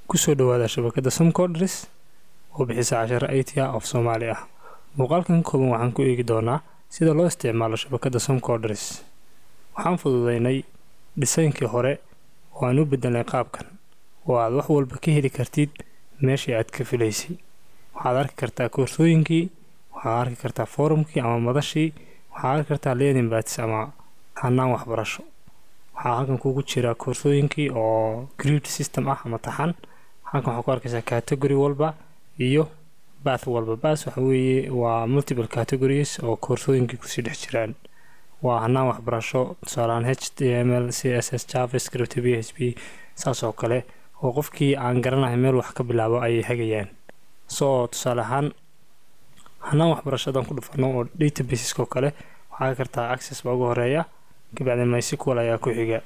kusoo dhawaada shabakada somcodris oo bixisa casharo itia of soomaali ah muuqaalkan kooban waxaan ku eegi doonaa sida loo isticmaalo shabakada somcodris waxaan fududeynay dhisaynkii hore oo aan u bedelnay qaabkan oo aad wax walba ka heli kartid meeshii aad ka filaysay waxaad arki kartaa koorsooyinkii waxaad arki kartaa foorumkii ama madashii waxaad arki kartaa learning bats ama hanaan waxbarasho waxaa halkan kugu jira koorsooyinkii oo grid system ah ama taxan halkan waxaa ku arkaysaa category walba iyo bath walba bath waxa weeye waa multiple categories oo koorsooyinkii kusii dhex jiraan waa hanaan waxbarasho tusaalehaan h t m l c s s javascript b h p saas oo kale oo qofkii aan garanahay meel wax ka bilaabo ayay hagayaan soo tusaale ahaan hanaan waxbarashadan ku dhufano oo databasesko kale waxaa kartaa access baa ugu horeeya kabacdi mysql ayaa ku xiga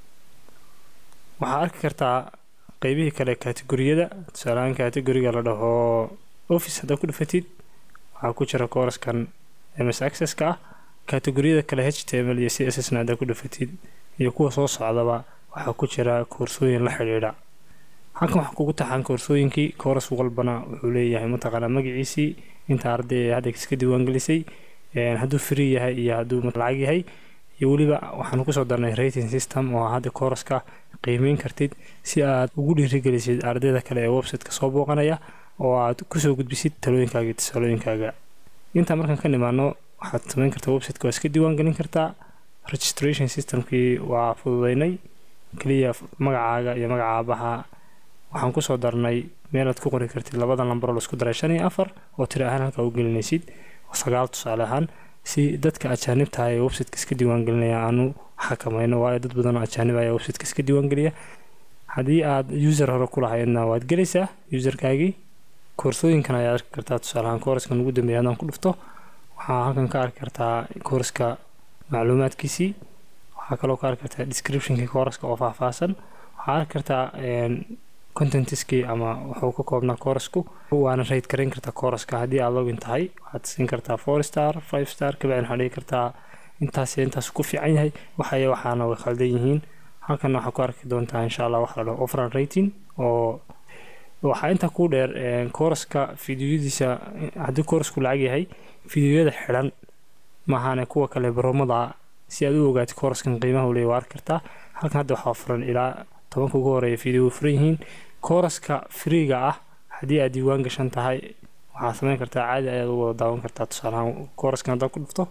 waxaa arki kartaa qeybihii kale kategoriyada tusaalehaan kategoriga la dhaho office haddaa ku dhufatid waxaa ku jira kooraskan ms accesska ah kategoriyada kale h t m l iyo c s s na haddaa ku dhufatid iyo kuwa soo socdaba waxaa ku jira koorsooyin la xidhiidha halkan waxaa kugu taxaan koorsooyinkii kooras walbana wuxuu leeyahay mataqaanaa magaciisii inta arday hadda iska diiwaangelisay hadduu free yahay iyo hadduu lacag yahay iyo weliba waxaan kusoo darnay rating system oo hadda kooraska qiimeyn kartid si aad ugu dhiirigelisid ardayda kale ee websiteka soo booqanaya oo aad kusoo gudbisid talooyinkaaga iyo tusaalooyinkaaga intaa markaan ka nimaano waxaad samayn kartaa websiteka waa iska diiwaangelin kartaa registration systemkii waa fududeynay keliya magacaaga iyo magaca aabaha waxaan kusoo darnay meelaad ku qori kartid labada lambaroo laisku daray shan iyo afar oo tiri ahaan halkaa u gelinaysid sagaal tusaale ahaan si dadka ajaanibtaha ee websiteka iska diiwaangelinaya aanu xakamayno waayo dad badanoo ajaanib ayaa websiteka iska diiwaangeliya haddii aad user hore ku lahaydna waad gelaysaa userkaagii koorsooyinkan ayaad arki kartaa tusaaleahaan kooraskan ugu dambeeya haddaan ku dhufto waxaa halkan ka arki kartaa kooriska macluumaadkiisii waxaa kaloo ka arki kartaa descriptionkii kooraska oo faahfaahsan waxaa arki kartaa contentiskii ama wuxuu ka koobnaa koorasku waana rayd garayn kartaa kooraska haddii aad login tahay waxaad siin kartaa four star five star kabacdin waxaa dhigi kartaa intaas intaas ku fiican yahay waxaya waxaana way khaldan yihiin halkanna waxaa ku arki doontaa insha allah waxa la dhaho offran rating oo waxaa intaa ku dheer kooraska fideoyadiisa haddii koorasku lacag yahay fideoyada xidhan maahaane kuwa kale baromada si aad u ogaatid kooraskan qiimaha leey waa arki kartaa halkan hadda waxaa furan ilaa tobanka ugu horeeya video furan yihiin kooraska freega ah haddii aad diiwaan gashan tahay waxaad samayn kartaa caadi ayaad u wada daawan kartaa tusaalehaan kooraskan haddaad ku dhufto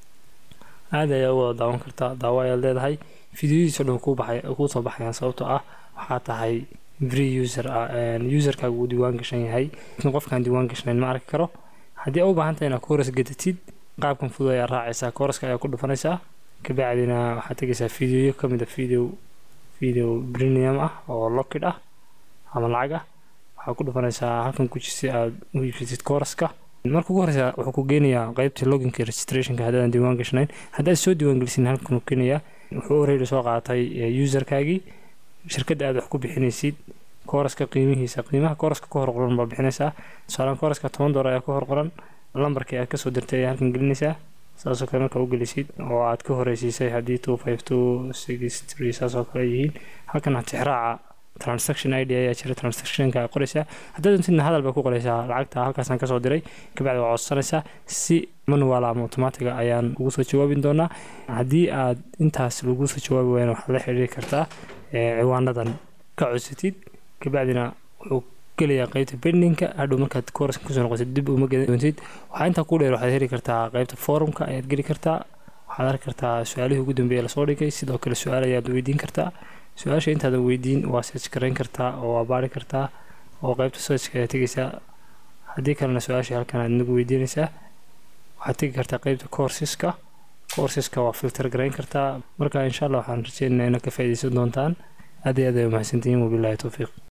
caadi ayaad u wada daawan kartaa daawo ayaad leedahay fideoyadiisa dhan kuu baxay kuu soo baxayaan sababtoo ah waxaa tahay free user ah userkaaga uu diiwaan gashan yahay qofkaan diiwaan gashanayn ma arki karo haddii aad u baahan tahay inaad kooras gadatid qaabkan fudud ayaa raacaysaa kooraska ayaa ku dhufanaysaa kabacdina waxaad tegaysaa fideoyo ka mid a video video premium ah oo lockid ah ama lacag ah waxaa ku dhufanaysaa halkan guji si aad u iibsatid kooraska marka ugu horeysa wuxuu ku geenayaa qeybtii loginka registrationka haddaadan diiwaan gashanayn haddaad soo diiwaangelisin halkan uu keenayaa wuxuu oreyli soo qaatay userkaagii shirkadda aad wax ku bixinaysid kooraska qiimihiisa qiimaha kooraska ku hor qoran baa bixinaysaa tusaalaan kooraska toban doolar ayaa ku hor qoran lambarkii aad kasoo dirtay ayaa halkan gelinaysaa saasoo kale markaa u gelisid oo aad ka horeysiisay haddii two five two six three saasoo kale yihiin halkan tixraaca transaction id ayaa jira transactionka qoraysaa haddaad doontidna hadal baa ku qoraysaa lacagta halkaasaan kasoo diray kabacdi waa codsanaysaa si manual ama automatiga ayaan ugu soo jawaabin doonaa haddii aad intaas lagu soo jawaabi wayna waxaad la xiriiri kartaa ciwaanadan ka codsatid kabacdina wuxuu gelayaa qeybta bendinka hadhow markaad kooraska kusoo noqotid dib uma geli doontid waxaa intaa ku dheer waxaad heli kartaa qeybta forumka ayaad geli kartaa waxaad arki kartaa su-aalihii ugu dambeeya lasoo dhigay sidoo kale su-aal ayaad weydiin kartaa su-aasha intaadan weydiin waa search garayn kartaa oo waa baari kartaa oo qeybta searchka ayaad tegaysaa haddii kalena su-aashii halkan aad inagu weydiinaysaa waxaad tegi kartaa qeybta courseska courseska waa filter garayn kartaa marka insha allah waxaan rajeynayaa inaad ka faa'iidaysan doontaan aad iyo aad ay umahadsantihiin wabilaahi towfiiq